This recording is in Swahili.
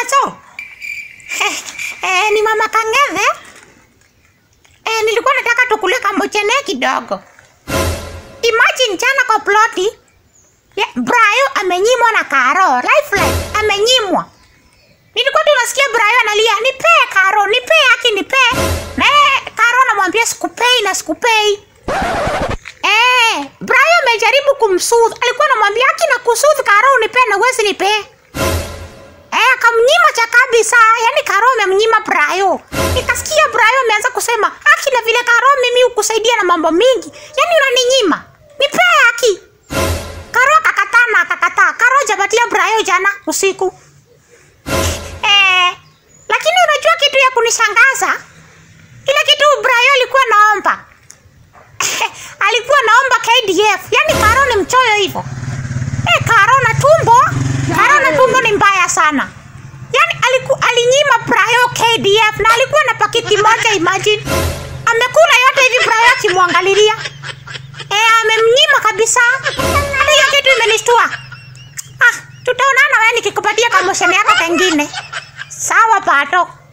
Paso. Eh, ni mama Kang'ethe. Eh, nilikuwa nataka tukule kambochene kidogo. Imagine jana kwa ploti. Yeah, Brayo amenyimwa na Karo. Lifeline amenyimwa. Nilikuwa tu nasikia Brayo analia, "Nipee Karo, nipee haki nipee." Na yeye Karo anamwambia sikupei na sikupei. Eh, Brayo amejaribu kumsoothe. Alikuwa anamwambia haki na kusoothe Karo unipee na uwezi nipee. Eh, akamnyima cha kabisa. Yaani Karo amemnyima Brayo. Nikasikia Brayo ameanza kusema, "Haki na vile Karo mimi hukusaidia na mambo mingi. Yaani unaninyima. Nipee haki." Karo akakataa na akakataa. Karo hajapatia Brayo jana usiku. Eh, lakini unajua kitu ya kunishangaza? Ile kitu Brayo alikuwa naomba. alikuwa naomba KDF. Yaani Karo ni mchoyo hivyo. Eh, Karo na tumbo. Karo na tumbo ni mbaya sana. Yaani aliku, alinyima Brayo KDF na alikuwa na pakiti moja imagine. Amekula yote hivi Brayo akimwangalilia. Eh, amemnyima kabisa. Hata hiyo kitu imenishtua. Ah, tutaonana wewe nikikupatia kamosheni yako kengine. Sawa Pato.